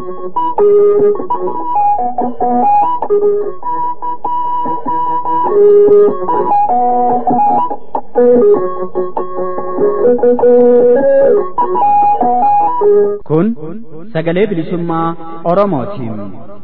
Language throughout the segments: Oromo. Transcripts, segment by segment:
Kun sagalee bilisummaa Oromootiin.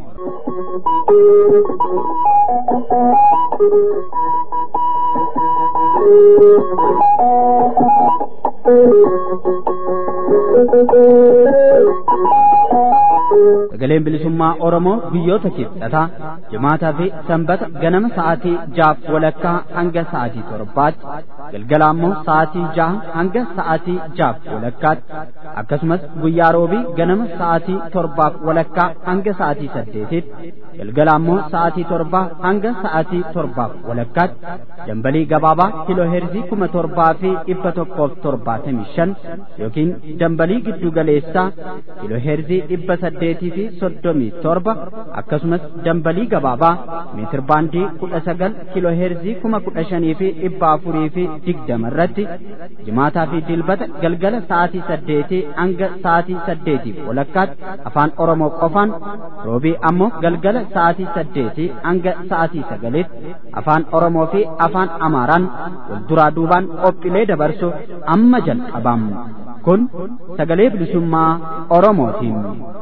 Sagaleen bilisummaa Oromoo biyyoota kibxataa jimaataa fi sanbata ganama sa'aatii jaaf walakkaa hanga sa'aatii torbaatti galgala ammoo sa'aatii jaha hanga sa'aatii jaaf walakkaatti akkasumas guyyaa roobii ganama sa'aatii torbaaf walakkaa hanga sa'aatii saddeetitti galgala ammoo sa'aatii torbaa hanga sa'aatii torbaaf walakkaatti dambalii gabaabaa kiloo heerzii kuma torbaa fi dhibba tokkoof torbaatamii shan yookiin dambalii giddu galeessaa kiloo heerzii dhibba saddeetii fi soddomii torba akkasumas dambalii gabaabaa meetir baandii kudha sagal kiloo heerzii kuma kudha shanii fi dhibba afurii fi digdama irratti jimaataa fi dilbata galgala sa'aatii saddeetii hanga sa'aatii saddeetiif walakkaatti afaan oromoo qofaan roobii ammoo galgala sa'aatii saddeetii hanga sa'aatii sagaliitti afaan oromoo fi afaan amaaraan wal duraa duubaan qophiilee dabarsu amma jalqabam kun sagalee bilisummaa oromootiin.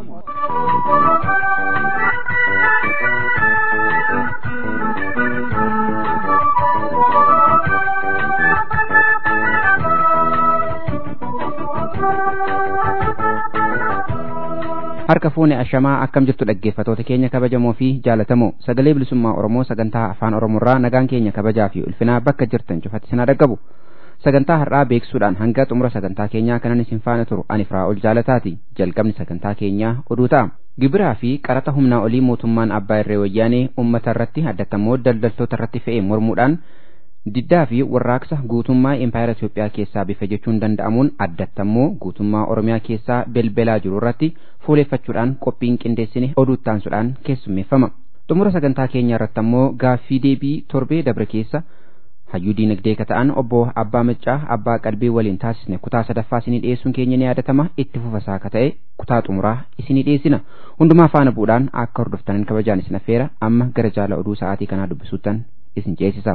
harka fuune ashamaa akkam jirtu dhaggeeffatoota keenya kabajamoo fi jaalatamoo sagalee bilisummaa oromoo sagantaa afaan oromoorraa nagaan keenya kabajaa fi ulfinaa bakka jirtan cufatti sinaa dhaggabu sagantaa har'aa beeksuudhaan hanga xumura sagantaa keenyaa kanan isin faana turu ani firaa'ol jaalataati jalqabni sagantaa keenyaa oduu ta'a gibiraa fi qaraxa humnaa olii mootummaan abbaa irree wayyaanee ummata irratti addatammoo daldaltoota irratti fe'ee mormuudhaan diddaa fi warraaqsa guutummaa impaayera Itoophiyaa keessaa bifa jechuun danda'amuun addattammoo guutummaa Oromiyaa keessaa belbelaa jiru irratti fuuleeffachuudhaan qophiin qindeessine oduu taansuudhaan keessummeeffama. Xumura sagantaa keenya irratti ammoo gaaffii deebii torbee dabre keessa hayyuu diinagdee ka ta'an obbo Abbaa Maccaa Abbaa Qalbii waliin taasisne kutaa sadaffaa isinii dhiyeessuun keenya ni yaadatama itti fufasaa ka ta'e kutaa xumuraa isinii dhiyeessina. Hundumaa faana bu'uudhaan akka hordoftaniin kabajaan isin affeera amma gara jaala oduu sa'aatii kanaa dubbisuuttan isin ceesisa.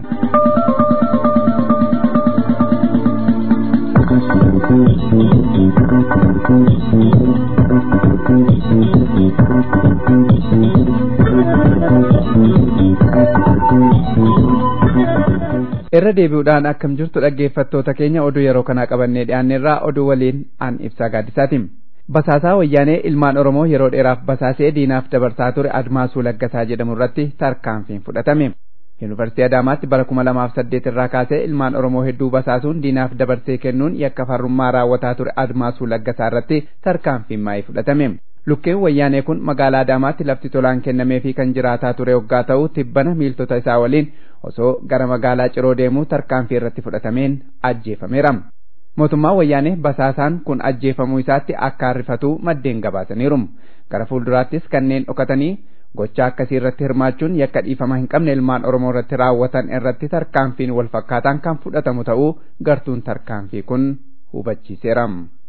irra deebi'uudhaan akkam jirtu dhaggeeffattoota keenya oduu yeroo kanaa qabannee dhiyaanneerraa oduu waliin an ibsaa gaaddisaatiin. Basaasaa wayyaanee ilmaan Oromoo yeroo dheeraaf basaasee diinaaf dabarsaa ture Admaasuu Laggasaa jedhamu irratti tarkaanfiin fudhatame. Yuunivarsiitii Adaamaatti bara kuma lamaaf saddeet irraa kaasee ilmaan Oromoo hedduu basaasuun diinaaf dabarsee kennuun yakka farrummaa raawwataa ture Admaasuu Laggasaa irratti tarkaanfiin maayii fudhatame. Lukkeen wayyaanee kun magaalaa Adaamaatti lafti tolaan kennamee fi kan jiraataa ture waggaa ta'u tibbana miiltota isaa waliin osoo gara magaalaa Ciroo deemuu tarkaanfii irratti fudhatameen ajjeefameera. Mootummaan wayyaanee basaasaan kun ajjeefamuu isaatti akka harrifatu maddeen gabaasaniiru. Gara fuulduraattis kanneen dhokatanii gochaa akkasii irratti hirmaachuun yakka dhiifama hin qabne ilmaan Oromoo irratti raawwatan irratti tarkaanfiin wal fakkaataan kan fudhatamu ta'uu gartuun tarkaanfii kun hubachiiseera.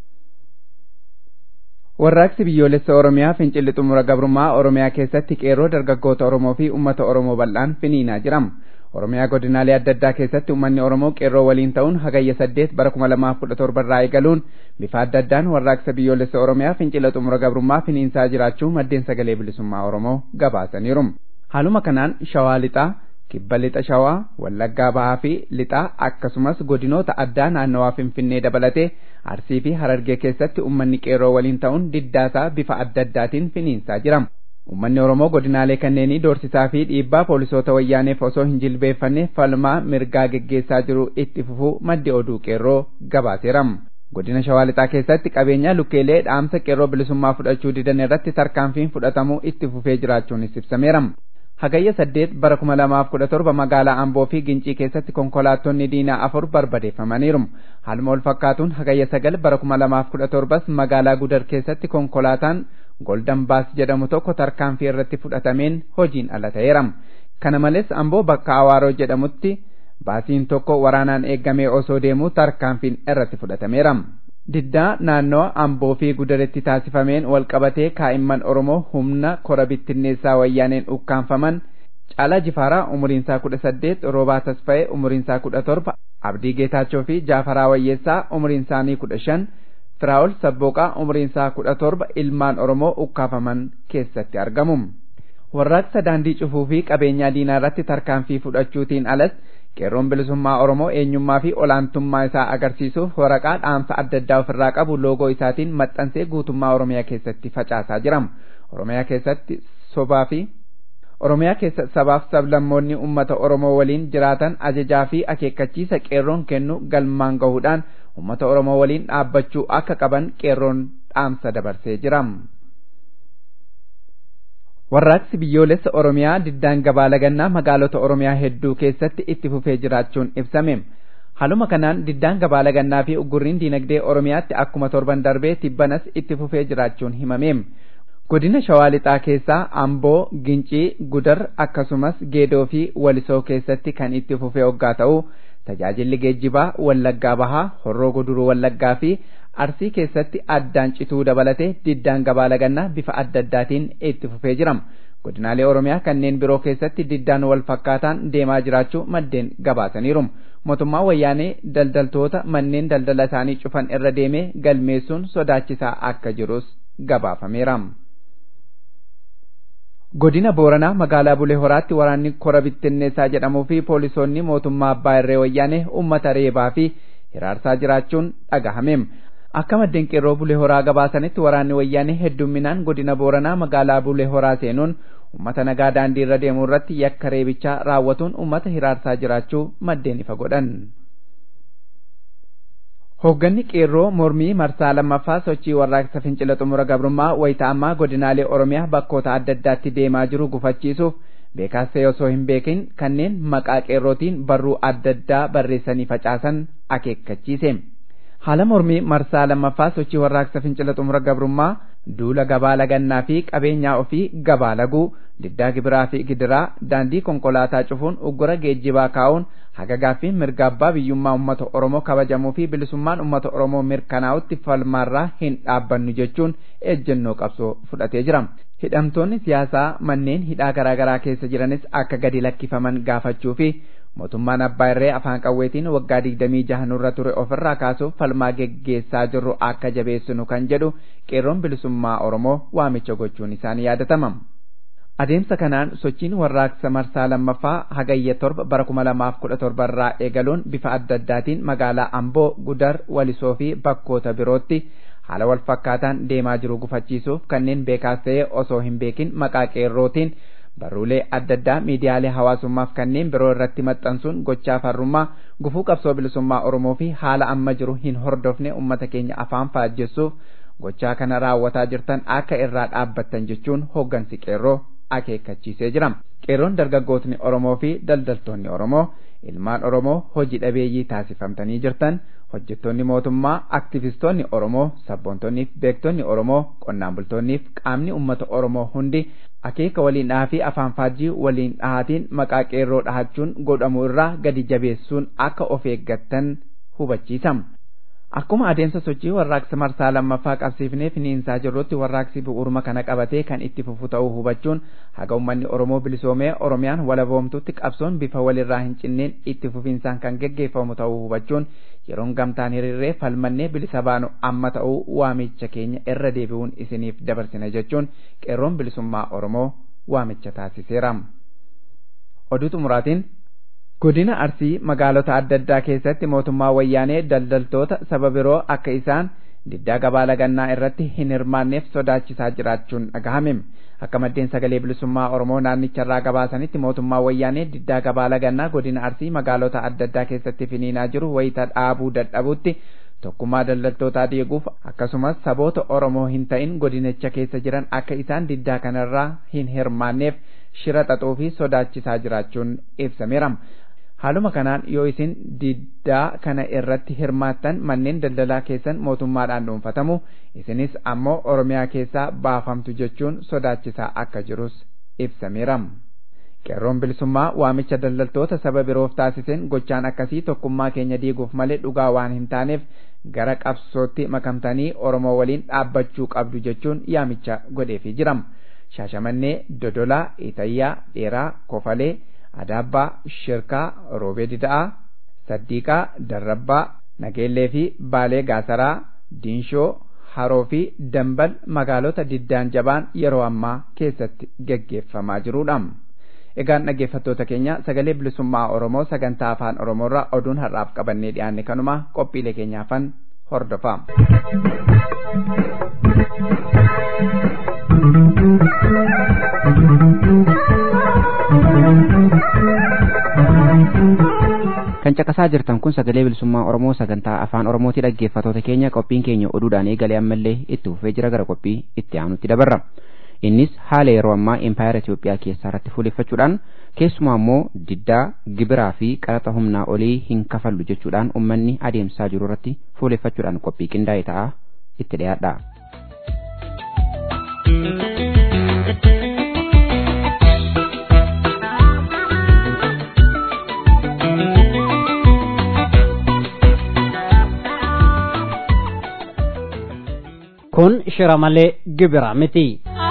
Warraaqsi biyyoolessa Oromiyaa fincilli xumura gabrummaa Oromiyaa keessatti qeerroo dargaggoota Oromoo fi uummata Oromoo bal'aan finiinaa jira. Oromiyaa godinaalee adda addaa keessatti uummanni Oromoo qeerroo waliin ta'uun hagayya saddeet bara kuma lamaaf kudha torba irraa eegaluun bifa adda addaan warraaqsa biyyoolessa Oromiyaa fincila xumura gabrummaa finiinsaa jiraachuu maddeen sagalee bilisummaa Oromoo gabaasaniiru. Haaluma kanaan Shawaa Lixaa, Kibba Lixa Shawaa, Wallaggaa Bahaa fi Lixaa akkasumas godinoota addaa naannawaa Finfinnee dabalatee Arsii fi Harargee keessatti uummanni qeerroo waliin ta'uun diddaasaa bifa adda addaatiin finiinsaa jira. Uummanni Oromoo godinaalee kanneenii doorsisaa fi dhiibbaa poolisoota wayyaaneef osoo hin jilbeeffanne falmaa mirgaa geggeessaa jiru itti fufuu maddi oduu qeerroo gabaaseera. Godina Shawaa Lixaa keessatti qabeenya lukkeelee dhaamsa qeerroo bilisummaa fudhachuu didan irratti tarkaanfiin fudhatamuu itti fufee jiraachuunis ibsameera. Hagayya saddeet bara kuma lamaaf kudha torba magaalaa Amboo fi Gincii keessatti konkolaattonni diinaa afur barbadeeffamaniiru. Haaluma wal fakkaatuun hagayya sagal bara kuma lamaaf kudha torbas magaalaa Gudar keessatti konkolaataan Golden Baas jedhamu tokko tarkaanfii irratti fudhatameen hojiin ala ta'eera. Kana malees Amboo bakka Awaaroo jedhamutti baasiin tokko waraanaan eeggamee osoo deemuu tarkaanfiin irratti fudhatameera. diddaa naannoo amboo fi gudaretti taasifameen walqabatee kaa'imman oromoo humna kora bittinneessaa wayyaaneen ukkaanfaman caalaa jifaaraa umuriinsaa kudha saddeet roobaa tasfa'ee umuriinsaa kudha torba abdii geetaachoo fi jaafaraa wayyeessaa umuriinsaanii kudha shan firaa'ol sabbooqaa umuriinsaa kudha torba ilmaan oromoo ukkaafaman keessatti argamu warraaqsa daandii cufuu fi qabeenyaa diinaa irratti tarkaanfii fudhachuutiin alas qeerroon bilisummaa oromoo eenyummaa fi olaantummaa isaa agarsiisuuf waraqaa dhaamsa adda addaa ofirraa qabu loogoo isaatiin maxxansee guutummaa oromiyaa keessatti facaasaa jira oromiyaa keessatti sobaa fi oromiyaa keessa sabaaf sablammoonni ummata oromoo waliin jiraatan ajajaa fi akeekkachiisa qeerroon kennu galmaan gahuudhaan ummata oromoo waliin dhaabbachuu akka qaban qeerroon dhaamsa dabarsee jira. warraaqsi biyyoolessa oromiyaa diddaan gabaa lagannaa magaalota oromiyaa hedduu keessatti itti fufee jiraachuun ibsame haaluma kanaan diddaan gabaa lagannaa fi uggurriin diinagdee oromiyaatti akkuma torban darbee tibbanas itti fufee jiraachuun himame godina shawaa lixaa keessaa amboo gincii gudar akkasumas geedoo fi walisoo keessatti kan itti fufee hoggaa ta'u tajaajilli geejjibaa wallaggaa bahaa horroo guduruu wallaggaa fi arsii keessatti addaan cituu dabalatee diddaan gabaa lagannaa bifa adda addaatiin itti fufee jira godinaalee oromiyaa kanneen biroo keessatti diddaan wal fakkaataan deemaa jiraachuu maddeen gabaasaniiru mootummaa wayyaanee daldaltoota manneen daldala isaanii cufan irra deemee galmeessuun sodaachisaa akka jirus gabaafameera. godina booranaa magaalaa bulee horaatti waraanni kora bittinneessaa jedhamuu fi poolisoonni mootummaa abbaa irree wayyaanee ummata reebaa fi hiraarsaa jiraachuun dhagahame akka maddeen qeerroo bulee horaa gabaasanitti waraanni wayyaanee heddumminaan godina booranaa magaalaa bulee horaa seenuun ummata nagaa daandii irra deemuu irratti yakka reebichaa raawwatuun ummata hiraarsaa jiraachuu maddeen ifa godhan. Hoogganni qeerroo mormii marsaa lammaffaa sochii warraaqsa fincila xumura gabrummaa wayita ammaa godinaalee Oromiyaa bakkoota adda addaatti deemaa jiru gufachiisuuf beekaas ta'e osoo hin beekin kanneen maqaa qeerrootiin barruu adda addaa barreessanii facaasan akeekkachiise. Haala mormii marsaa lammaffaa sochii warraaqsa fincila xumura gabrummaa duula gabaa lagannaa fi qabeenyaa ofii gabaa laguu diddaa gibiraa fi gidiraa daandii konkolaataa cufuun uggura geejjibaa kaa'uun hagagaa fi mirga abbaa biyyummaa uummata oromoo kabajamuu fi bilisummaan uummata oromoo mirkanaa'utti falmaarraa hin dhaabbannu jechuun ejjennoo qabsoo fudhatee jira. Hidhamtoonni siyaasaa manneen hidhaa garaagaraa keessa jiranis akka gadi lakkifaman gaafachuu fi mootummaan abbaa irree afaan qawweetiin waggaa digdamii jaha nurra ture ofirraa kaasuuf falmaa geggeessaa jirru akka jabeessinu kan jedhu qeerroon bilisummaa oromoo waamicha gochuun isaanii yaadatama. Adeemsa kanaan sochiin warraaqsa marsaa lammaffaa hagayya torba bara kuma lamaaf kudha torba irraa eegaluun bifa adda addaatiin magaalaa Amboo, Gudar, Walisoo fi bakkoota birootti haala wal fakkaataan deemaa jiru gufachiisuuf kanneen beekaas ta'e osoo hin beekin maqaa qeerrootiin barruulee adda addaa miidiyaalee hawaasummaaf kanneen biroo irratti maxxansuun gochaa farrummaa gufuu qabsoo bilisummaa Oromoo fi haala amma jiru hin hordofne uummata keenya afaan faajjessuuf gochaa kana raawwataa jirtan akka irraa dhaabbattan jechuun hooggansi qeerroo akeekkachiisee jira. Qeerroon dargaggootni Oromoo fi daldaltoonni Oromoo ilmaan Oromoo hojii dhabeeyyii taasifamtanii jirtan hojjettoonni mootummaa aktivistoonni Oromoo sabboontonni beektonni Oromoo qonnaan bultoonniif qaamni uummata Oromoo hundi akeeka waliin dhahaa fi afaan faajjii waliin dhahaatiin maqaa qeerroo dhahachuun godhamu irraa gadi jabeessuun akka of eeggattan hubachiisama. Akkuma adeemsa sochii warraaqsa marsaa lammaffaa qabsiifnee finiinsaa jirrutti warraaqsi bu'uuruma kana qabatee kan itti fufu ta'uu hubachuun haga uummanni Oromoo bilisoomee Oromiyaan walaboomtutti qabsoon bifa walirraa hin cinneen itti fufiinsaan kan geggeeffamu ta'uu hubachuun yeroon gamtaan hiriirree falmannee bilisa baanu amma ta'uu waamicha keenya irra deebi'uun isiniif dabarsina jechuun qeerroon bilisummaa Oromoo waamicha taasiseera. Oduu xumuraatiin godina arsii magaalota adda addaa keessatti mootummaa wayyaanee daldaltoota saba biroo akka isaan diddaa gabaa lagannaa irratti hin hirmaanneef sodaachisaa jiraachuun dhagahame akka maddeen sagalee bilisummaa oromoo naannicharraa gabaasanitti mootummaa wayyaanee diddaa gabaa lagannaa godina arsii magaalota adda addaa keessatti finiinaa jiru wayita dhaabuu dadhabutti tokkummaa daldaltootaa diiguuf akkasumas saboota oromoo hin ta'in godinicha keessa jiran akka isaan diddaa kanarraa hin hirmaanneef shira xaxuu fi sodaachisaa jiraachuun ibsameera. Haaluma kanaan yoo isin diddaa kana irratti hirmaattan manneen daldalaa keessan mootummaadhaan dhuunfatamu isinis ammoo Oromiyaa keessaa baafamtu jechuun sodaachisaa akka jirus ibsameera. qeerroon bilisummaa waamicha daldaltoota saba biroof taasiseen gochaan akkasii tokkummaa keenya diiguuf malee dhugaa waan hin taaneef gara qabsootti makamtanii oromoo waliin dhaabbachuu qabdu jechuun yaamicha godheefii jiram shaashamannee dodolaa itayyaa dheeraa kofalee adaabbaa shirkaa roobee dida'aa saddiiqaa darrabbaa nageellee fi baalee gaasaraa diinshoo haroo fi dambal magaalota diddaan jabaan yeroo ammaa keessatti geggeeffamaa jirudha. Egaan dhaggeeffattoota keenya sagalee bilisummaa Oromoo sagantaa afaan Oromoorraa oduun har'aaf qabannee dhiyaanne kanuma qophiilee keenyaafan hordofaa. kan caqasaa jirtan kun sagalee bilisummaa oromoo sagantaa afaan oromooti dhaggeeffatoota keenya qophiin keenya oduudhaan eegalee ammallee itti fufee jira gara qophii itti aanutti dabarra innis haala yeroo ammaa impaayera Itoophiyaa keessaa irratti fuuleffachuudhaan keessumaa immoo diddaa gibiraa fi qaraxa humnaa olii hin kafallu jechuudhaan ummanni adeemsaa jiru irratti fuuleffachuudhaan qophii qindaa'e ta'a itti dhiyaadha. kun shira malee gibira miti.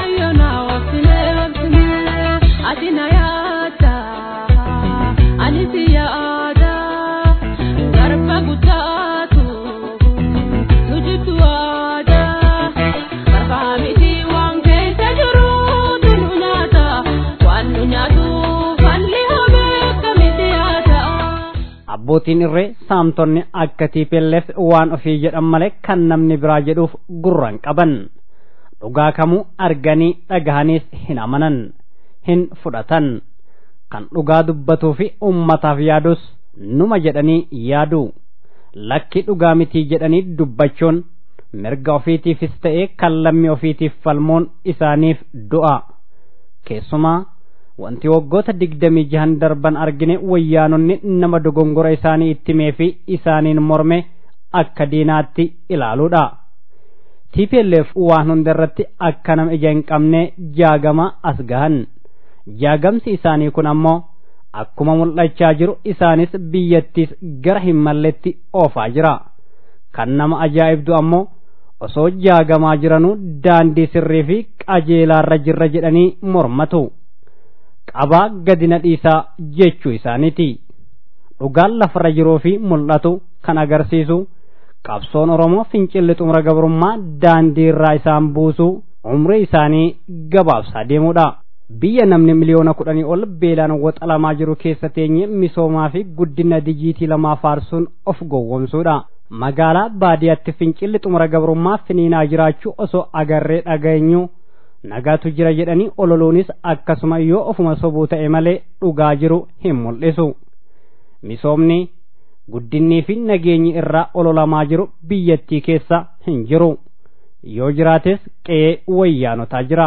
abbootiin irree saamtonni akka tiipelleef waan ofii jedhan malee kan namni biraa jedhuuf gurran qaban dhugaa kamuu arganii dhagahaniis hin amanan hin fudhatan kan dhugaa dubbatuu fi ummataaf yaadus numa jedhanii yaadu lakki dhugaa mitii jedhanii dubbachuun mirga ofiitiifis ta'ee kan lammii ofiitiif falmuun isaaniif du'a keessumaa wanti waggoota digdamii jahan darban argine wayyaanonni nama dogongora isaanii ittimee fi isaaniin morme akka diinaatti ilaaluudha. TPLF waan hunda irratti akka nama ija hin qabne jaagama as gahan. Jaagamsi isaanii kun ammoo akkuma mul'achaa jiru isaanis biyyattiis gara hin malletti oofaa jira. Kan nama ajaa'ibdu ammoo osoo jaagamaa jiranuu daandii sirrii fi qajeelaarra jirra jedhanii mormatu. qabaa gadina dhiisaa jechuu isaaniiti dhugaan lafarra jiruu fi mul'atu kan agarsiisu qabsoon oromoo fincilli xumura gabrummaa daandii irraa isaan buusu umrii isaanii gabaabsaa deemuudha biyya namni miliyoona kudhanii ol beelaan waxalamaa jiru keessa teenye misoomaa fi guddina dijiitii lamaa faarsuun of gowwomsuudha magaalaa baadiyyaatti fincilli xumura gabrummaa finiinaa jiraachuu osoo agarree dhageenyu nagaatu jira jedhanii ololuunis akkasuma yoo ofuma sobuu ta'e malee dhugaa jiru hin mul'isu misoomni guddinnii fi nageenyi irraa ololamaa jiru biyyattii keessa hin jiru yoo jiraates qe'ee wayyaanotaa jira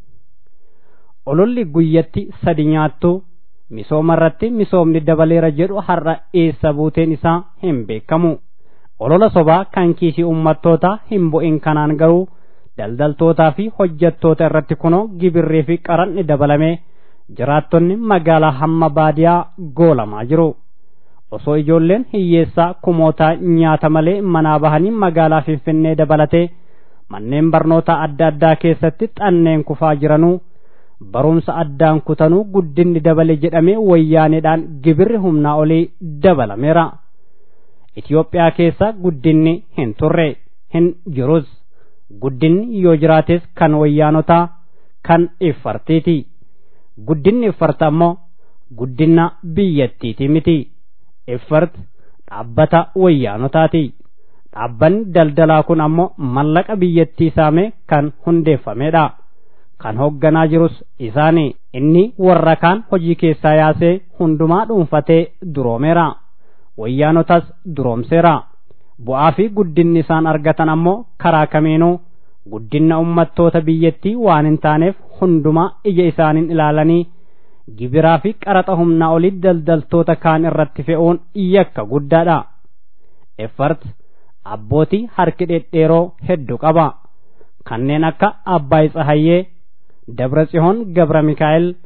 ololli guyyatti sadi nyaattu misooma irratti misoomni dabaleera jedhu har'a eessa buuteen isaa hin beekamu olola sobaa kan kiisii ummattoota hin bu'in kanaan garuu daldaltootaa fi hojjettoota irratti kunoo gibirrii fi qaranni dabalamee jiraattonni magaalaa hamma baadiyaa goolamaa jiru osoo ijoolleen hiyyeessaa kumootaa nyaata malee manaa bahanii magaalaa finfinnee dabalatee manneen barnoota adda addaa keessatti xanneen kufaa jiranuu barumsa addaan kutanuu guddinni dabale jedhamee wayyaaneedhaan gibirri humnaa olii dabalameera Itoophiyaa keessa guddinni hin turre hin jirus guddinni yoo jiraates kan wayyaanotaa kan iffartiiti guddinni iffarta ammoo guddina biyyattiiti miti iffart dhaabbata wayyaanotaati dhaabbanni daldalaa kun ammoo mallaqa biyyattii saamee kan hundeeffamedha kan hoogganaa jirus isaani inni warra kaan hojii keessaa yaasee hundumaa dhuunfatee duroomeera wayyaanotas duroomseera bu'aa fi guddinni isaan argatan ammoo karaa kamiinuu guddina ummattoota biyyattii waan hin taaneef hundumaa ija isaaniin ilaalanii gibiraa fi qaraxa humnaa olii daldaltoota kaan irratti fe'uun yakka guddaadha effart abbootii harki dhedheeroo hedduu qaba kanneen akka abbaay tsahayyee dabra tsihoon gabra mikaa'el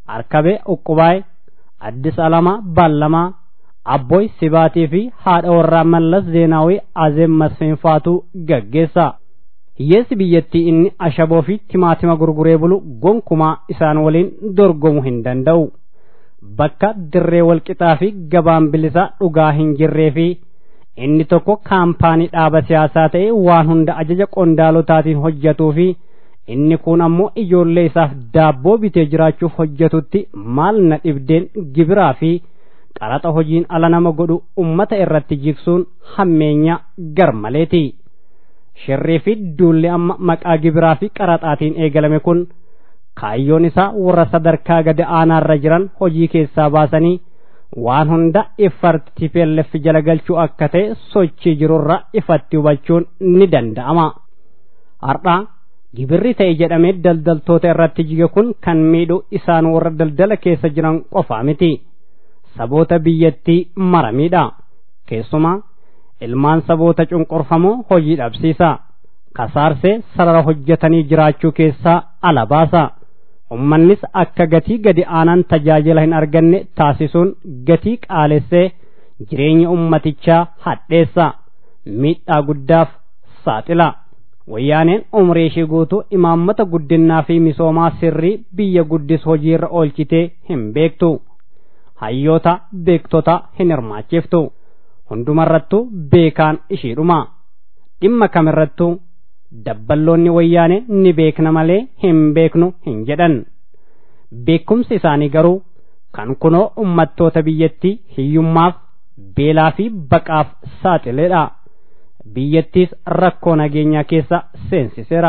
arkabee uqqubaay addis alamaa ballamaa abbooy sibaatii fi haadha warraa mallas zeenaawii azeem masfeenfaatu gaggeessa hiyyeessi biyyattii inni ashaboo fi timaatima gurguree bulu gonkumaa isaan waliin dorgomu hin danda'u bakka dirree walqixaa fi gabaan bilisaa dhugaa hin jirree fi inni tokko kaampaanii dhaaba siyaasaa ta'e waan hunda ajaja qondaalotaatiin hojjetuu fi inni kun ammoo ijoollee isaaf daabboo bitee jiraachuuf hojjetutti maal na dhibdeen gibiraa fi qaraxa hojiin ala nama godhu ummata irratti jigsuun hammeenya garmaleeti shirrii fi duulli amma maqaa gibiraa fi qaraxaatiin eegalame kun kaayyoon isaa warra sadarkaa gadi aanaarra jiran hojii keessaa baasanii waan hunda ifatti TPLF jala galchuu akka ta'e sochii jirurra ifatti hubachuun ni danda'ama. Har'a gibirri ta'e jedhamee daldaltoota irratti jige kun kan miidhu isaan warra daldala keessa jiran qofaa miti. Saboota biyyattii maramiidha. Keessumaa ilmaan saboota cunqurfamoo hojii dhabsiisa. Kasaarsee sarara hojjetanii jiraachuu keessaa ala baasa. ummannis akka gatii gadi aanaan tajaajila hin arganne taasisuun gatii qaalessee jireenya ummatichaa hadheessa miidhaa guddaaf saaxila wayyaaneen umrii ishee guutuu imaammata guddinaa fi misoomaa sirrii biyya guddis hojiirra oolchitee hin beektu hayyoota beektota hin hirmaachiftu hundumarrattuu beekaan ishiidhuma dhimma kamirrattuu dabballoonni wayyaane ni beekna malee hin beeknu hin jedhan beekumsi isaanii garuu kan kunoo ummattoota biyyattii hiyyummaaf beelaa fi baqaaf saaxileedha biyyattiis rakkoo nageenyaa keessa seensiseera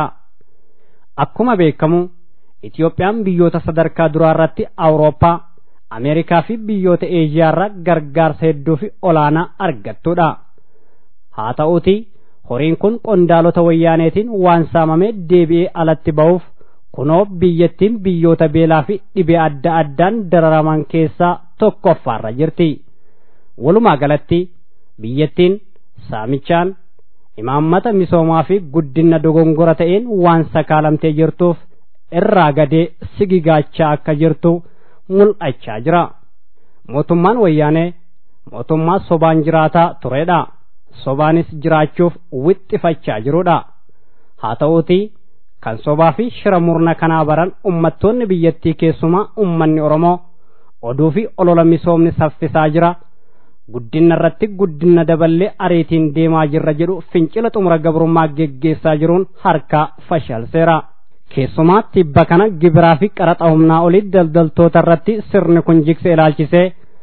akkuma beekamu Itiyoophiyaan biyyoota sadarkaa duraa irratti Awurooppaa Ameerikaa fi biyyoota Eeshiyaa irraa gargaarsa hedduu fi olaanaa argattudha haa ta'uuti horiin kun qondaalota wayyaaneetiin waan saamamee deebi'ee alatti ba'uuf kunoo biyyattiin biyyoota beelaa fi dhibee adda addaan dararaman keessaa tokkoffaarra jirti walumaa galatti biyyattiin saamichaan imaammata misoomaa fi guddina dogongora ta'een waan sakaalamtee jirtuuf irraa gadee sigigaachaa akka jirtu mul'achaa jira mootummaan wayyaanee mootummaa sobaan jiraataa turedha sobaanis jiraachuuf wixxifachaa jirudha haa ta'uuti kan sobaa fi shira murna kanaa baran ummattoonni biyyattii keessumaa ummanni oromoo oduu fi olola misoomni saffisaa jira guddina irratti guddina daballee ariitiin deemaa jirra jedhu fincila xumura gabrummaa geggeessaa jiruun harkaa fashalseera keessumaa tibba kana gibiraa fi qaraxa humnaa olii daldaltoota irratti sirni kun jigse ilaalchisee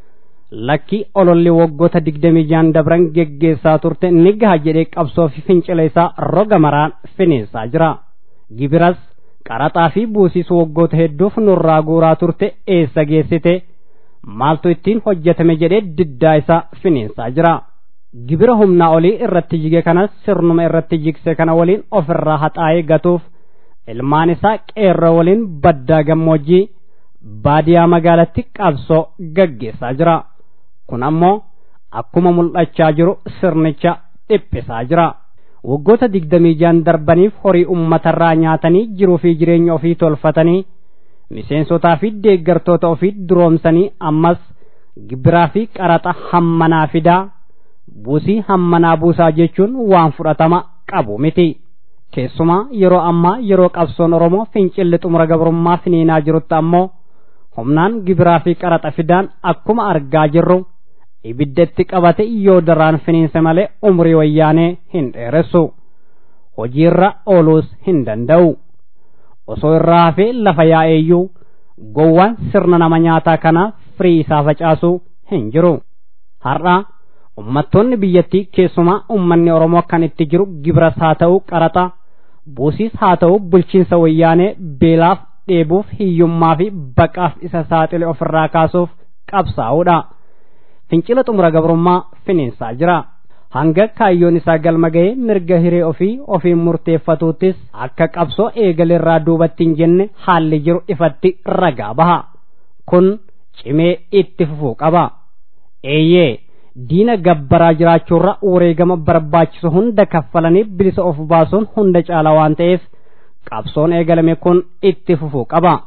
lakki ololli waggoota digdamii jaan dabran geggeessaa turte ni gaha jedhee qabsoo fi fincila isaa roga maraan finiinsaa jira gibiras qaraxaa fi buusiis waggoota hedduuf nurraa guuraa turte eessa geessite maaltu ittiin hojjetame jedhee diddaa isaa finiinsaa jira gibira humnaa olii irratti jige kanas sirnuma irratti jigse kana waliin ofirraa haxaa'ee gatuuf ilmaan isaa qeerroo waliin baddaa gammoojjii baadiyaa magaalatti qabsoo gaggeessaa jira kun ammoo akkuma mul'achaa jiru sirnicha dhiphisaa jira waggoota digdamii jaan darbaniif horii ummatarraa nyaatanii jiruu fi jireenya ofii tolfatanii miseensotaa fi deeggartoota ofii duroomsanii ammas gibiraa fi qaraxa hammanaa fidaa buusii hammanaa buusaa jechuun waan fudhatama qabu miti keessumaa yeroo ammaa yeroo qabsoon oromoo fincilli xumura gabrummaa finiinaa jirutti ammoo humnaan gibiraa fi qaraxa fidaan akkuma argaa jirru ibiddatti qabate yoo daraan finiinse malee umrii wayyaanee hin dheeressu hojiirra ooluus hin danda'u osoo irraa hafee lafa yaa'eeyyuu gowwaan sirna nama nyaataa kana firii isaa facaasuu hin jiru har'a ummattoonni biyyattii keessumaa ummanni oromoo kan itti jiru gibiras haa ta'u qaraxa buusiis haa ta'u bulchiinsa wayyaanee beelaaf dheebuuf hiyyummaa fi baqaaf isa saaxile ofirraa kaasuuf qabsaa'uudha fincila xumura gabrummaa finiinsaa jira hanga kaayyoon isaa galma ga'ee mirga hiree ofii ofiin murteeffatuuttis akka qabsoo eegalerraa duubatti hin jenne haalli jiru ifatti ragaa baha kun cimee itti fufuu qaba eeyyee diina gabbaraa jiraachuurra wareegama barbaachisu hunda kaffalanii bilisa of baasuun hunda caala waan ta'eef qabsoon eegalame kun itti fufuu qaba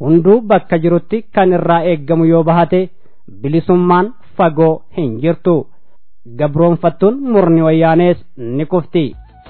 hunduu bakka jirutti kan irraa eeggamu yoo bahate bilisummaan fagoo hin jirtu gabroonfattuun murni wayyaanees ni kufti.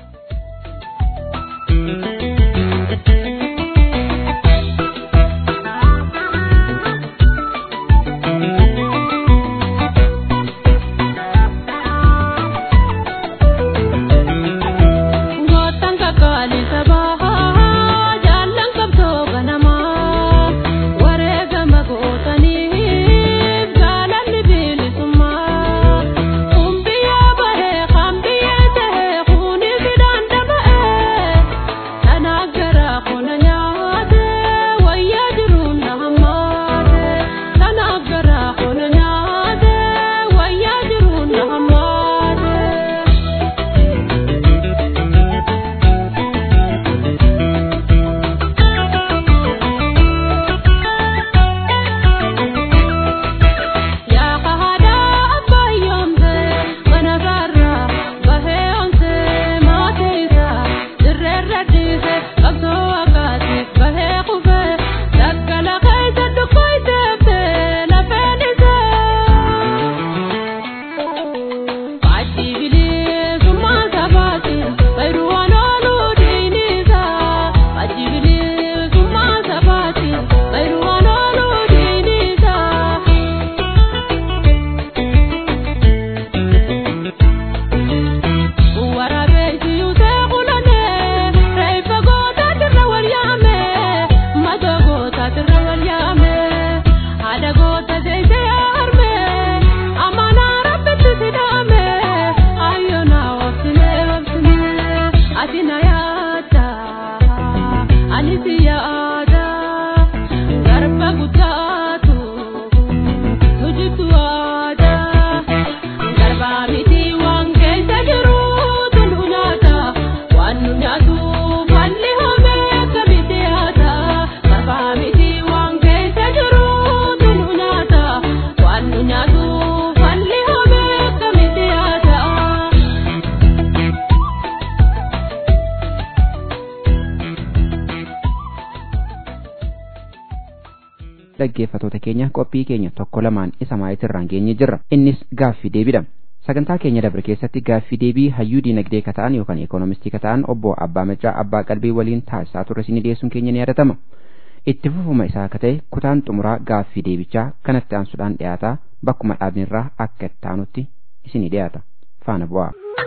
dhaggeeffatoota keenya qophii keenya tokko lamaan isa maayitirraan geenye jirra innis gaaffii deebiidha sagantaa keenya dabre keessatti gaaffii deebii hayyuu diinagdee kata'an yookaan ikoonomistii kata'an obbo abbaa macaa abbaa qalbii waliin taasisaa turre isinii dhiyeessuun keenya ni yaadatama itti fufuma isaa akka ta'e kutaan xumuraa gaaffii deebichaa kanatti aansuudhaan dhiyaataa bakkuma dhaabnirraa akka itti aanutti isinii dhiyaata faana bu'aa.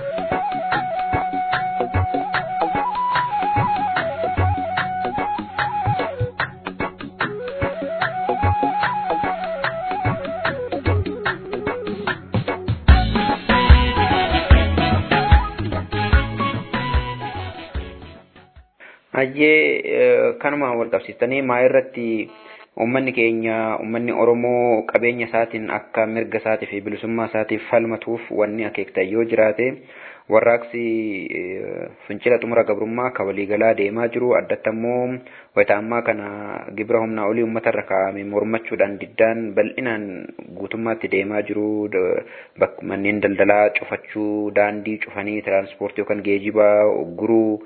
Hayyee kanuma wal qabsiistanii maa irratti uummanni keenya uummanni Oromoo qabeenya isaatiin akka mirga isaatii fi bilisummaa isaatiif falmatuuf wanni akeektan yoo jiraate warraaqsi fincila xumura gabrummaa akka waliigalaa deemaa jiru addatti ammoo wayita ammaa kana gibira humnaa olii uummata irra kaa'ame mormachuudhaan diddaan bal'inaan guutummaatti deemaa jiru manneen daldalaa cufachuu daandii cufanii tiraanspoortii yookaan geejibaa guruu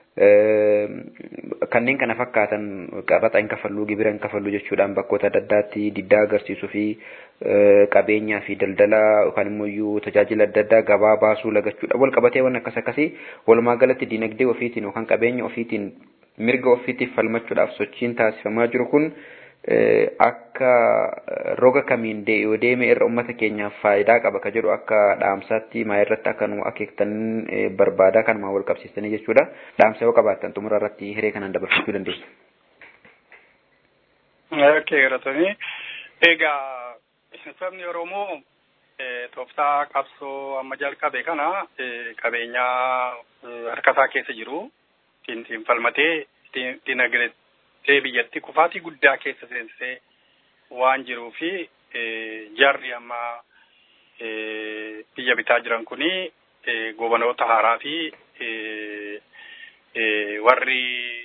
kanneen kana fakkaatan qabaxa hin kafalluu gibira hin kafalluu jechuudhaan bakkoota adda addaatti diddaa agarsiisuu fi qabeenyaa fi daldalaa yookaan immoo iyyuu tajaajila adda addaa gabaa baasuu lagachuudha wal qabatee waan akkas akkasii walumaa galatti dinagdee ofiitiin yookaan qabeenya ofiitiin mirga ofiitiif falmachuudhaaf sochiin taasifamaa jiru kun akka roga kamiin yoo deeme irra uummata keenyaaf faayidaa qaba ka jedhu akka dhaamsaatti maa irratti akka nu akeektan barbaadaa kanuma wal qabsiistanii jechuudha. Dhaamsa yoo qabaattan xumura irratti hiree kanaan dabarfachuu dandeessu. Okay, galatanii. Egaa sabni Oromoo tooftaa qabsoo amma jalqabe kana qabeenyaa harkasaa keessa jiru ittiin falmatee dinagdee biyyatti kufaatii guddaa keessa seensisee waan jiruu fi jarri amma biyya bitaa jiran kuni gobanoota haaraa fi warri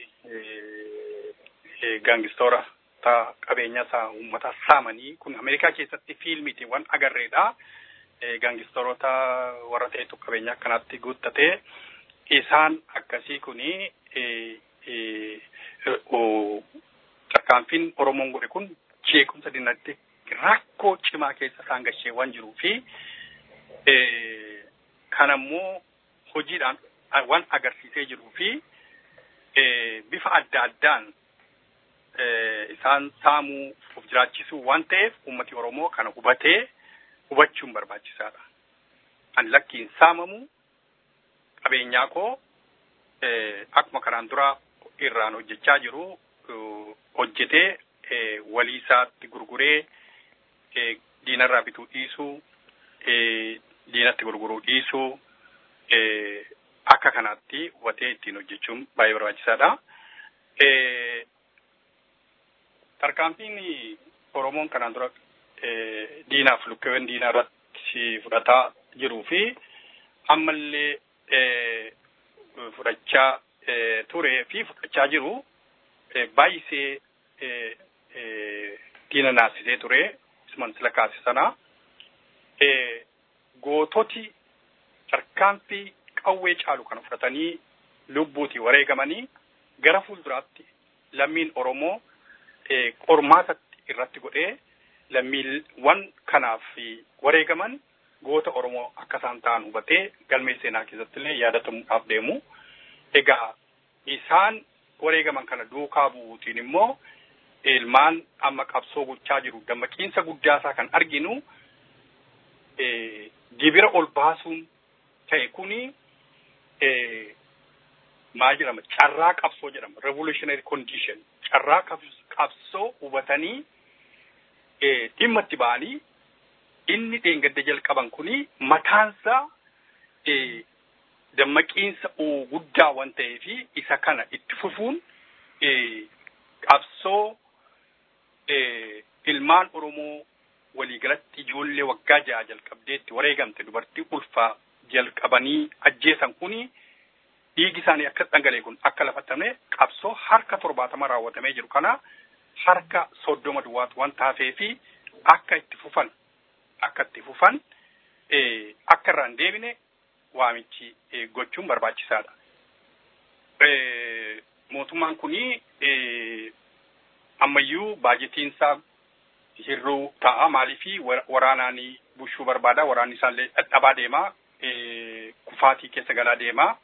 gaangistoora qabeenya isaa uummata saamanii kun Ameerikaa keessatti fiilmiitiin waan agarreedha. Gaangistoroota warra ta'etu qabeenya akkanaatti guuttatee isaan akkasii kuni tarkaanfiin Oromoon godhe kun jeequmsa dinagdee rakkoo cimaa keessa isaan gashee waan jiruu fi kan ammoo hojiidhaan waan agarsiisee jiruu fi bifa adda addaan isaan saamuu of jiraachisuu waan ta'eef uummati Oromoo kana hubatee hubachuun barbaachisaadha. An lakkiin saamamu qabeenyaa koo akkuma kanaan dura irraan hojjechaa jiru hojjetee walii isaatti gurguree diinarraa bituu dhiisuu diinatti gurguruu dhiisuu akka kanaatti hubatee ittiin hojjechuun baay'ee barbaachisaadha. Tarkaanfiin Oromoon kanaan dura diinaaf lukkeewwan diinaa irratti fudhataa jiruu fi ammallee fudhachaa turee fi fudhachaa jiru baay'isee diina naasisee ture isuman sila kaase sana goototi tarkaanfii qawwee caalu kan fudhatanii lubbuuti wareegamanii gara fuulduraatti lammiin Oromoo qormaatatti irratti godhee lammiiwwan kanaaf wareegaman goota Oromoo akka isaan ta'an hubatee galmee seenaa keessatti illee yaadatamuudhaaf deemu. Egaa isaan wareegaman kana duukaa bu'uutiin immoo ilmaan amma qabsoo gochaa jiru dammaqiinsa guddaa isaa kan arginu gibira ol baasuun ta'e kuni maal jedhama carraa qabsoo jedhama revolutionary condition carraa qabsoo hubatanii dhimma itti ba'anii inni dheengadda jalqaban kuni mataansaa dammaqiinsa guddaa waan ta'eef isa kana itti fufuun qabsoo ilmaan Oromoo waliigalatti ijoollee waggaa ja'a jalqabdeetti wareegamte dubartii ulfaa jalqabanii ajjeesan kuni dhiigi isaanii akka dhangalee kun akka lafatame qabsoo harka torbaatama raawwatamee jiru kana harka soddoma duwwaatu waan taafee fi akka itti fufan akka itti fufan akka irraan deebine waamichi gochuun barbaachisaadha. Mootummaan kuni ammayyuu baajetiin isaa hir'uu ta'a maaliifi waraanaan bushuu barbaada waraanni isaallee dhadhabaa deema kufaatii keessa galaa deema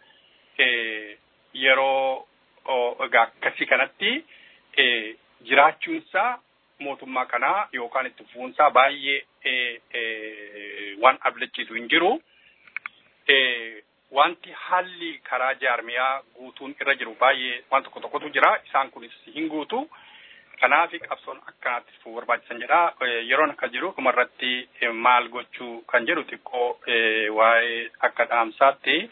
yeroo egaa akkasii kanatti jiraachuunsaa mootummaa kanaa yookaan itti fufuunsaa baay'ee waan abdachiisu hin jiru. Wanti haalli karaa jaarmiyaa guutuun irra jiru baay'ee waan tokko tokkotu jira. Isaan kunis hin guutu. Kanaaf qabsoon akkanaatti fufuu barbaachisan jedha. Yeroon akka jiru dhumarratti maal gochuu kan jedhu xiqqoo waa'ee akka dhaamsaatti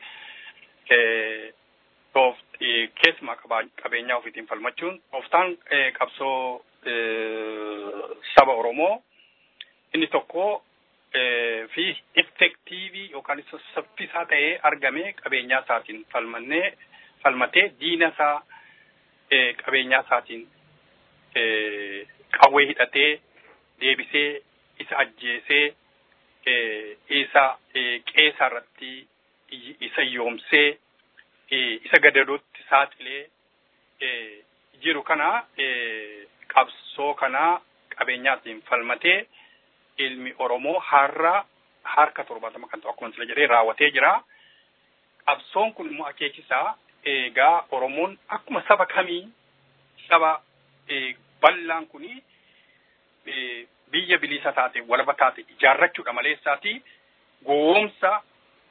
keessumaa qabeenyaa ofiitiin falmachuun tooftaan qabsoo saba Oromoo inni tokko fi effektiivii yookaan saffisaa ta'ee argame qabeenyaa isaatiin falmannee falmatee diina isaa qabeenyaa isaatiin qawwee hidhatee deebisee isa ajjeesee isa qeesaa irratti isa yoomsee isa gadadootti saaxilee jiru kana qabsoo kana qabeenyaatiin falmatee ilmi Oromoo har'a harka torbaatama kan ta'u akkuma sila jedhee raawwatee jira. Qabsoon kun immoo akeekisaa egaa Oromoon akkuma saba kamii saba bal'aan kuni biyya bilisa taate walaba taate ijaarrachuudha maleessaati goomsa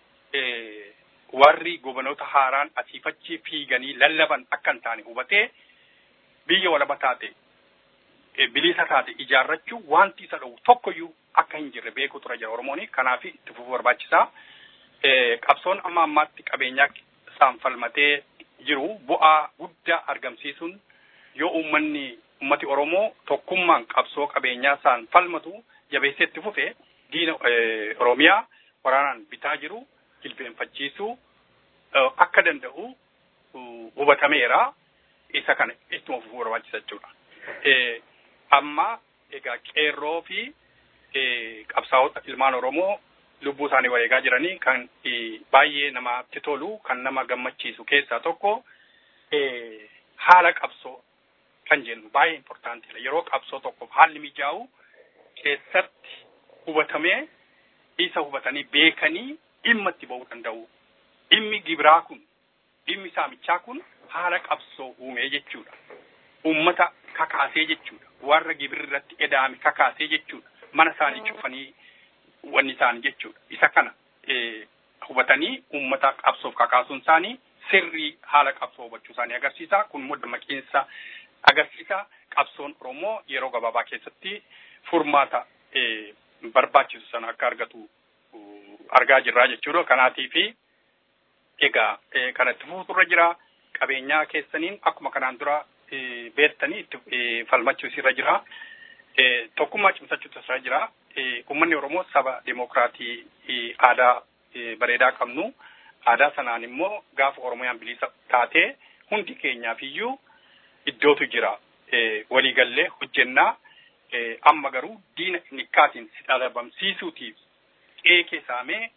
warri gobanoota haaraan asiifachi fiiganii lallaban akka hin taane hubatee biyya walaba taate bilisa taate ijaarrachuu wanti isa dhowwu tokkoyyuu akka hin jirre beeku tura jira Oromooni kanaaf itti fufuu barbaachisaa. Qabsoon amma ammaatti qabeenyaa isaan falmatee jiru bu'aa guddaa argamsiisuun yoo uummanni ummati Oromoo tokkummaan qabsoo qabeenyaa isaan falmatu jabeessee itti fufe diina Oromiyaa waraanaan bitaa jiru jilbeenfachiisuu akka danda'u hubatameera. Isa kana ittuma fufuu barbaachisa jechuudha. Amma egaa qeerroo fi qabsaa'ota ilmaan Oromoo lubbuu isaanii wareegaa jiranii kan baay'ee namatti tolu kan nama gammachiisu keessaa tokko haala qabsoo kan jennu baay'ee importantiidha yeroo qabsoo tokkoof haalli mijaa'u keessatti hubatamee isa hubatanii beekanii dhimma itti ba'uu danda'u dhimmi gibiraa kun dhimmi saamichaa kun haala qabsoo uumee jechuudha ummata kakaasee jechuudha warra gibirri irratti edaame kakaasee jechuudha mana isaanii cufanii wanni isaanii jechuudha isa kana hubatanii ummata qabsoof kakaasuun isaanii sirrii haala qabsoo hubachuu isaanii agarsiisa kun immoo dammaqinsa agarsiisa qabsoon oromoo yeroo gabaabaa keessatti furmaata barbaachisu sana akka argatu argaa jirraa jechuudha kanaatiifi egaa kanatti fuuturra jira qabeenyaa keessaniin akkuma kanaan dura beektanii itti falmachuus irra jira tokkummaa cimsachuutu irra jira ummanni oromoo saba demokraatii aadaa bareedaa qabnu aadaa sanaan immoo gaafa oromiyaan bilisa taatee hundi keenyaaf iyyuu iddootu jira waliigallee hojjennaa amma garuu diina nikkaatiin si dhabamsiisuutiif qeekee saamee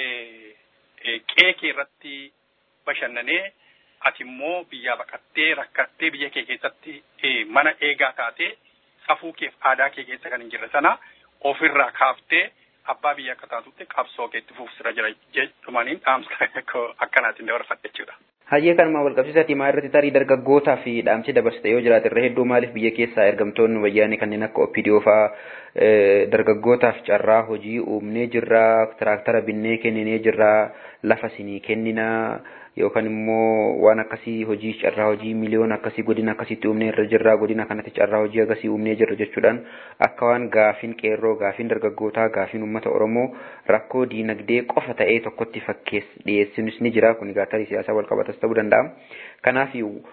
qeekee irratti bashannanee ati immoo biyyaa baqattee rakkattee biyya kee keessatti mana eegaa taatee safuu keef aadaa kee keessa kan hin jirre sana ofirraa kaaftee abbaa biyya akka taatutti qabsoo keetti fuufsira jira jedhumaniin dhaamsa akkanaatiin dabarfadhe jechuudha. Hayyee kanuma wal qabsiisaati maa irratti tarii dargaggootaa fi dhaamsi dabarsite yoo jiraate irra hedduu maaliif biyya keessaa ergamtoonni wayyaanii kanneen akka OPDO fa'aa dargaggootaaf carraa hojii uumnee jirra tiraaktara binnee kenninee jirra lafa sinii kenninaa yookaan immoo waan akkasii hojii carraa hojii miliyoona akkasii godina akkasitti uumnee irra jirra godina kanatti carraa hojii akkasii uumnee jirra jechuudhaan akka waan gaafin qeerroo gaafin dargaggootaa gaafin uummata oromoo rakkoo diinagdee qofa ta'ee tokkotti fakkees dhiyeessinis ni jira kun egaa tarii siyaasaa wal qabatas ta'uu danda'a kanaaf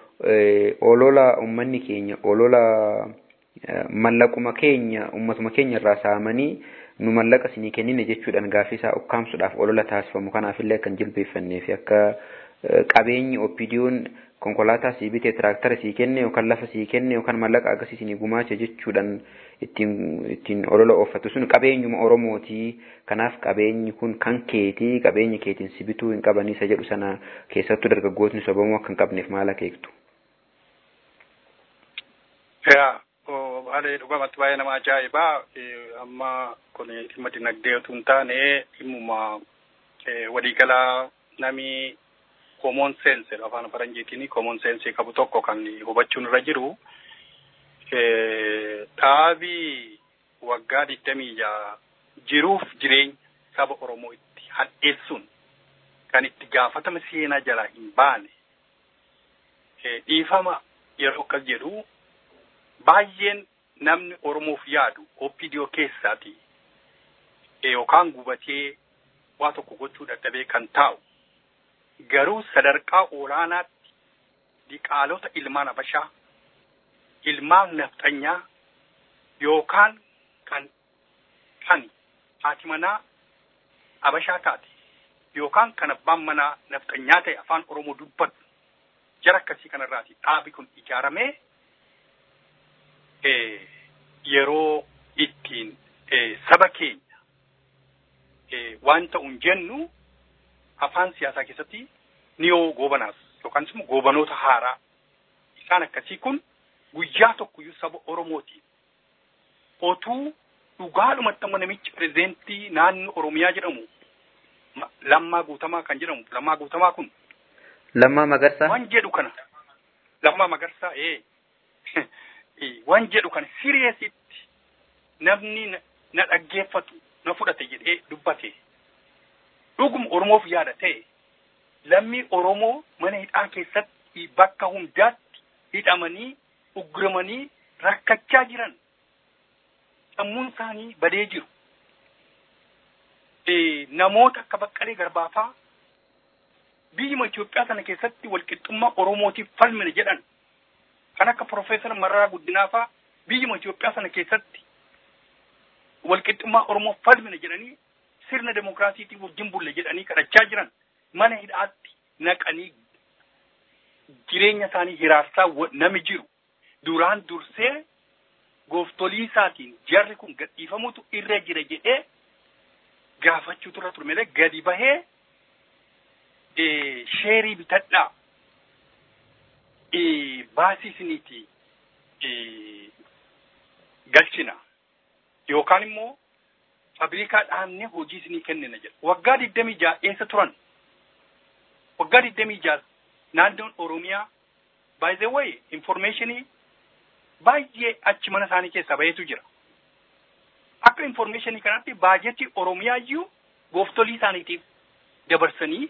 olola uummanni keenya olola mallaquma keenya uummatuma keenya irraa saamanii nu mallaqa sinii kennine jechuudhaan gaaffii isaa ukkaamsuudhaaf olola taasifamu kanaafillee kan jilbeeffannee fi akka qabeenyi oppidiyoon konkolaataa sii bitee tiraaktara sii kenne yookaan lafa sii kenne yookaan mallaqa akkasii sinii gumaache jechuudhaan ittiin ittiin olola ooffattu sun qabeenyuma oromootii kanaaf qabeenyi kun kan keetii qabeenyi keetiin si bituu hin qabanii isa jedhu sana keessattuu dargaggootni sobamuu akka hin qabneef maal akeektu. Yaa haala dhugamatti baay'ee nama ajaa'ibaa amma kun dhimma dinagdee otoo hin taane dhimmuma waliigalaa namni common sense afaan faranjiitiin common sense qabu tokko kan hubachuun irra jiru dhaabii waggaa digdamii jaha jiruuf jireenya saba Oromoo itti hadheessuun kan itti gaafatama seenaa jalaa hin baane dhiifama yeroo akkas jedhu baay'een namni Oromoof yaadu OPDO keessaati yookaan gubatee waa tokko gochuu dadhabee kan taa'u garuu sadarkaa olaanaatti diqaalota ilmaan abashaa ilmaan nafxanyaa yookaan kan kan haati manaa abashaa taate yookaan kan abbaan manaa nafxanyaa ta'e afaan oromoo dubbatu jara akkasii kanarraati dhaabi kun ijaaramee yeroo ittiin saba keenya waan ta'uun jennu afaan siyaasaa keessatti niyoo goobanaas yookaan immoo goobanoota haaraa isaan akkasii kun guyyaa tokkoyyuu saba Oromootiin otuu dhugaadhumatti ammoo namichi pirezidentii naannoo Oromiyaa jedhamu Lammaa Guutamaa kan jedhamu Lammaa Guutamaa kun Lammaa Magarsaa waan jedhu kana Lammaa Magarsaa ee waan jedhu kana siriyeesitti namni na dhaggeeffatu na fudhate jedhee dubbate dhuguma Oromoof yaada ta'e lammii Oromoo mana hidhaa keessatti bakka hundaatti hidhamanii ugguramanii rakkachaa jiran sammuun isaanii badee jiru. Namoota akka Baqqalee Garbaafaa biyyuma Itoophiyaa sana keessatti walqixxummaa Oromootiif falmina jedhan kan akka Profeesar Mararaa Guddinaafaa biyyuma Itoophiyaa sana keessatti walqixxummaa Oromoof falmina jedhanii sirna demokraasiitii wajjin bulle jedhanii kadhachaa jiran mana hidhaatti naqanii jireenya isaanii hiraarsaa nami jiru duraan dursee gooftolii isaatiin jarri kun gadhiifamutu irra jira jedhee gaafachuutu irra ture malee gadi bahee sheerii bitadhaa baasii isiniiti galchina yookaan immoo fabriikaa dhaabnee hojii isinii kennina jedha. Waggaa digdamii ja'a eessa turan? Waggaa digdamii ja'a naannoon Oromiyaa by the way informationii baay'ee achi mana isaanii keessaa baheetu jira. Akka informationii kanatti baajetii Oromiyaa iyyuu gooftolii isaaniitiif dabarsanii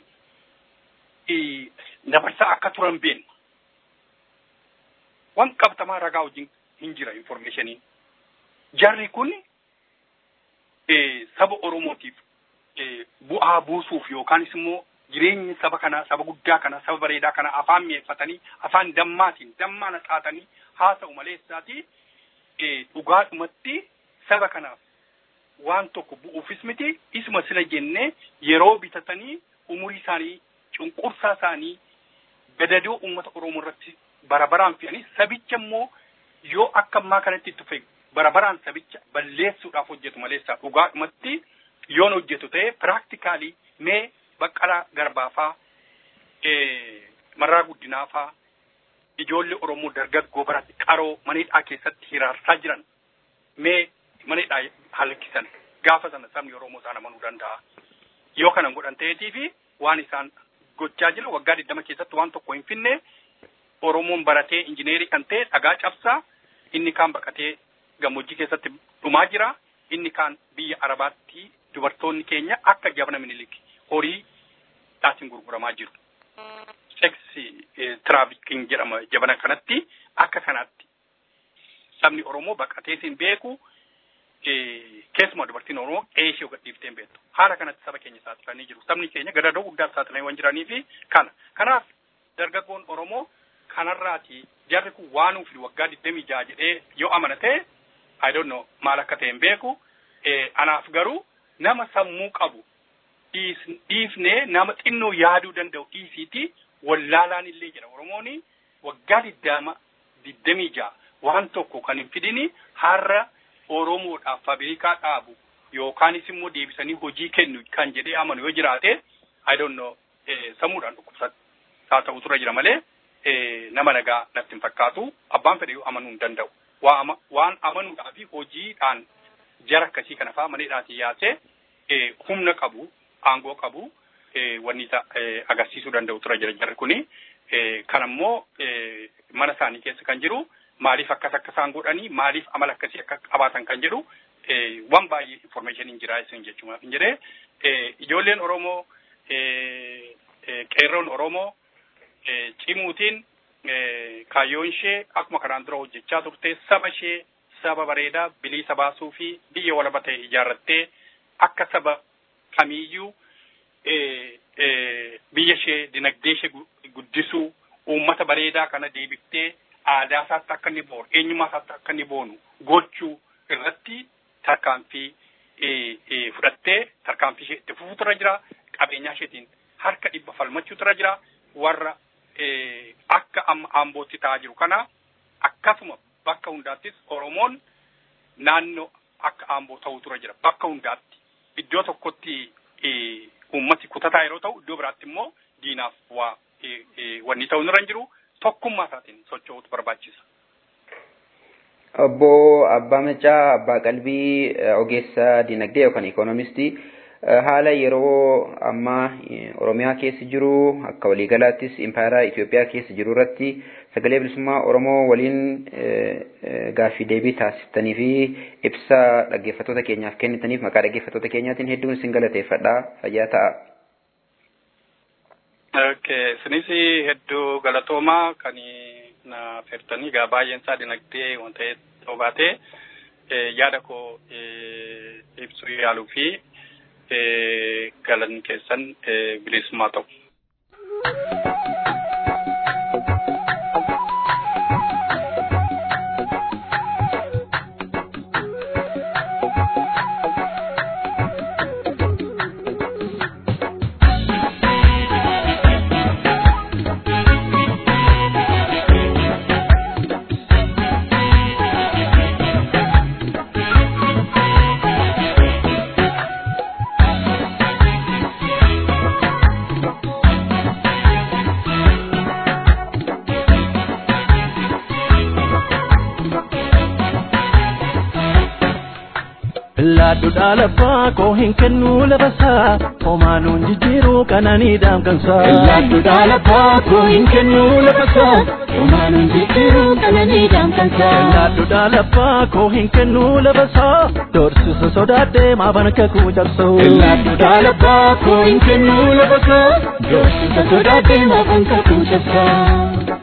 dabarsaa akka turan beekna. Waan qabatamaa ragaa wajjin hin jira informationiin. Jarri kun saba Oromootiif bu'aa buusuuf yookaanis immoo jireenyi saba kanaa saba guddaa kanaa saba bareedaa kanaa afaan mi'eeffatanii afaan dammaatiin dammaana xaatanii haasa'u maleessaati dhugaadhumatti saba kanaaf waan tokko bu'uufis miti isuma sila jennee yeroo bitatanii umurii isaanii cunqursaa isaanii gadadoo uummata Oromoo irratti barabaraan fe'anii sabicha immoo yoo akka ammaa kanatti itti fufe barabaraan sabicha balleessuudhaaf hojjetu maleessaa dhugaadhumatti yoon hojjetu ta'e piraaktikaalii mee baqqalaa garbaafaa marraa guddinaafaa ijoollee Oromoo dargaggoo biratti qaroo maneedhaa keessatti hiraarsaa jiran mee maneedhaa halkisan gaafa sana sabni Oromoo isaan amanuu danda'a. Yoo kana godhan ta'eetii fi waan isaan gochaa jira waggaa digdama keessatti waan tokko hin finne Oromoon baratee injineerii kan ta'e dhagaa cabsaa inni kaan baqatee gammoojjii keessatti dhumaa jira inni kaan biyya Arabaatti dubartoonni keenya akka jabana minilik horii dhaatiin gurguramaa jiru. Seksi tiraafikiin jedhama jabana kanatti akka kanaatti sabni Oromoo baqatee siin beeku keessumaa dubartiin Oromoo qeeshee gadhiiftee hin beektu. Haala kanatti saba keenya saaxilanii jiru. Sabni keenya gadadoo guddaa saaxilanii waan jiranii fi kana. Kanaaf dargaggoon Oromoo kanarraati jarri kun waan ufi waggaa digdamii jaha jedhee yoo amanate I don't know maal akka ta'e hin beeku. Anaaf garuu nama sammuu qabu dhiifnee nama xinnoo yaaduu danda'u dhiisiiti wallaalaan illee jedha Oromoon waggaa digdama digdamii jaha waan tokko kan hin fidini har'a Oromoodhaaf faabirikaa dhaabu yookaanis immoo deebisanii hojii kennu kan jedhee amanu yoo jiraate I don't know sammuudhaan dhukkubsataa ta'u tura jira malee nama nagaa natti hin fakkaatu abbaan fedhe amanuu hin danda'u. Waan amanuudhaa fi hojiidhaan jara akkasii kana fa'aa maneedhaatii yaasee humna qabu aangoo qabu wanni agarsiisuu danda'u tura jira jarri kuni. Kanammoo mana isaanii keessa kan jiru maaliif akkas akka isaan godhanii maaliif amala akkasii akka qabaatan kan jedhu waan baay'ee information jira isin jechuudha. Hin jedhee ijoolleen Oromoo qeerroon Oromoo cimuutiin kaayyoon ishee akkuma kanaan dura hojjechaa turte saba ishee saba bareedaa bilisa baasuu fi biyya walaba ta'e ijaarrattee akka saba kamiiyyuu biyya ishee dinagdee ishee guddisuu uummata bareedaa kana deebiftee aadaa isaatti akka inni boonu eenyummaa isaatti akka inni boonu gochuu irratti tarkaanfii fudhattee tarkaanfii ishee itti fufuu irra jira qabeenyaa isheetiin harka dhibba falmachuu irra jira warra akka amma aambootti ta'aa jiru kana akkasuma bakka hundaattis Oromoon naannoo akka aamboo ta'uu tura jira bakka hundaatti iddoo tokkotti uummati kutataa yeroo ta'u iddoo biraatti immoo diinaaf waa wanni ta'uu irra jiru tokkummaa isaatiin socho'uutu barbaachisa. Obbo Abbaa Macaa Abbaa Qalbii ogeessa dinagdee yookaan ikoonomistii haala yeroo ammaa Oromiyaa keessa jiru akka waliigalaattis impaayera Itoophiyaa keessa jiru irratti sagalee bilisummaa Oromoo waliin gaaffii deebii taasiftanii fi ibsa dhaggeeffattoota keenyaaf kennitaniif maqaa dhaggeeffattoota keenyaatiin hedduun isin galateeffadha fayyaa ta'a. Okay, sinis hedduu galatoomaa kan na feertanii egaa baay'een isaa dinagdee waan ta'eef baatee yaada koo ibsuu yaaluu fi galanni keessan bilisummaa ta'u. Laaddu dhaalaffaa koo hin kennu lafasaa homaanuun jijjiiruu qananii daamkansaa. Laaddu dhaalaffaa koo hin kennu lafasaa homaanuun jijjiiruu qananii daamkansaa. Laaddu dhaalaffaa koo hin kennu lafasaa doorsisa sodaadhee maaban kakuu cabsoo. Laaddu dhaalaffaa koo hin kennu lafasaa doorsisa sodaadhee maaban kakuu cabsaa.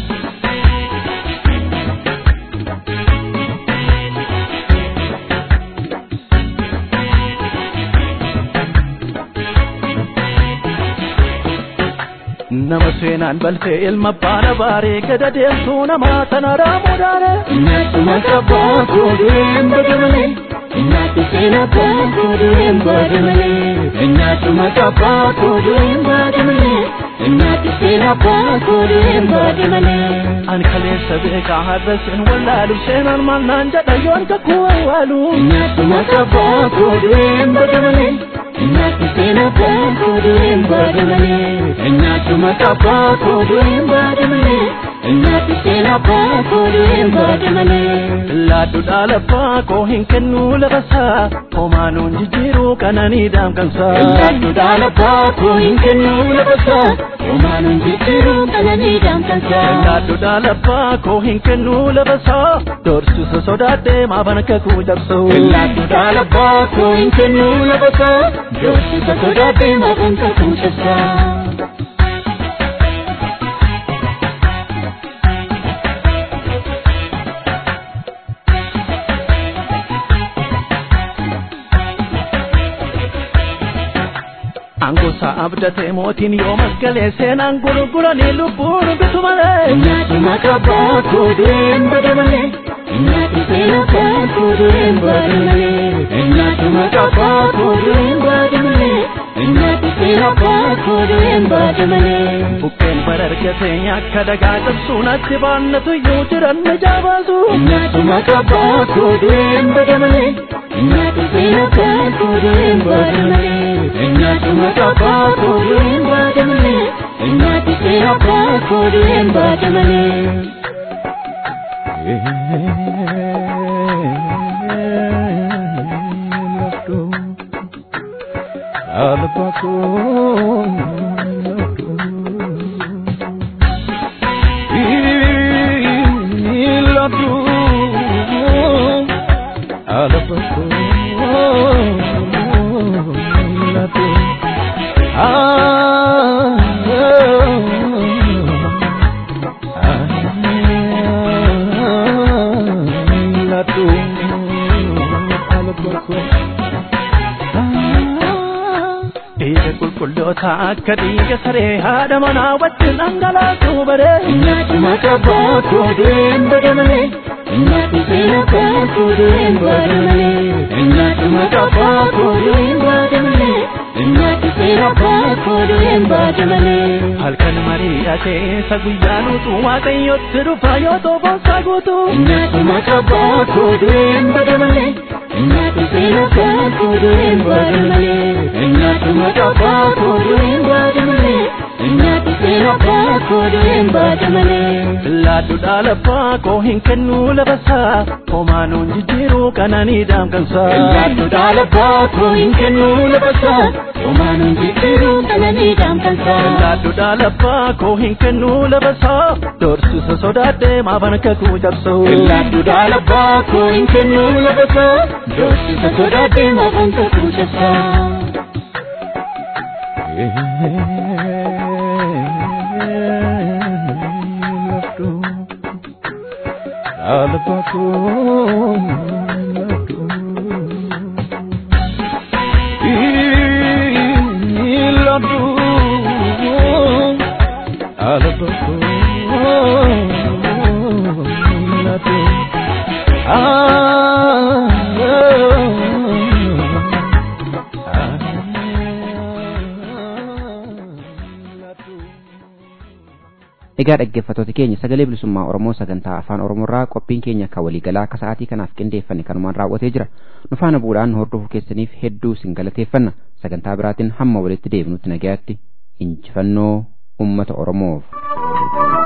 nama seenaan balfee ilma baana baaree gada deemtuu namaa sana raamuudhaane. Nyaatuma qabbaa koodeen badamale. Nyaati seenaa abbaa koodeen badamale. Nyaatuma qabbaa koodeen badamale. Nyaati seenaa abbaa koodeen badamale. An kaleessa beekaa har'a seen wallaalu seenaan maal naan jedha yoon kakuu awwaalu. Nyaatuma qabbaa koodeen badamale. Nyaati seenaa abbaa koodeen badamale. Nyaatuma qabbaa koodeen badamale. Nyaati seenaa abbaa koodeen badamale. Laaddu dhaalaffaa koo hin kennu lafasaa homaanuun jijjiiruu qananii daamkansaa. Laaddu dhaalaffaa koo hin kennu lafasaa homaanuun jijjiiruu qananii daamkansaa. Laaddu dhaalaffaa koo hin kennu lafasaa doorsisa sodaadhee maaban kakuu cabsoo. Laaddu dhaalaffaa koo hin kennu lafasaa doorsisa sodaadhee maaban kakuu cabsaa. Angosa abdatee mootiin yoo masgalee seenaan gurguranii lubbuun bitu malee. Nyaatuma qabbaa koodeen badamalee. Nyaati seenaa abbaa koodeen badamalee. Nyaatuma qabbaa koodeen badamalee. Nyaati seenaa abbaa koodeen badamalee. Bukkeen bara argatee nyaakka dagaa cabsuun atti baannatu iyyuu jiran na jaabaasu. Nyaatuma qabbaa koodeen badamalee. Nyaati seenaa abbaa koodeen badamalee. Nyaatuma qabbaa koodeen badamalee. Nyaati seenaa abbaa koodeen badamalee. Dhiiga qulqulloota akka dhiiga saree haadha manaa wajjin dhangalaasuu baree. Nyaatuma qabbaa koodeen badamalee. Nyaati seenaa abbaa koodeen badamalee. Nyaatuma qabbaa koodeen badamalee. Nyaati seenaa abbaa koodeen badamalee. Halkan mari'atee isa guyyaa nuutu waaqayyotti dhufa yoo toboonsaa guutu. Nyaatuma qabbaa koodeen badamalee. Nyaati seenaa abbaa koodeen badamalee. Nyaatuma qabbaa koodeen badamalee. Nyaati seenaa abbaa koodeen badamalee. Laaddu dhaalaffaa koo hin kennu lafasaa homaanuun jijjiiruu qananii daamkansaa. Laaddu dhaalaffaa koo hin kennu lafasaa homaanuun jijjiiruu qananii daamkansaa. Laaddu dhaalaffaa koo hin kennu lafasaa doorsisa sodaadhee maaban kakuu cabsoo. Laaddu dhaalaffaa koo hin kennu lafasaa doorsisa sodaadhee maaban kakuu cabsaa. Egaa dhaggeeffattoota keenya sagalee bilisummaa Oromoo sagantaa afaan Oromoorraa qophiin keenya akka waliigalaa akka sa'aatii kanaaf qindeeffanne kanumaan raawwatee jira. Nu faana bu'uudhaan hordofuu keessaniif hedduu isin galateeffanna. Sagantaa biraatiin hamma walitti deebinutti nagayaatti injifannoo uummata Oromoof.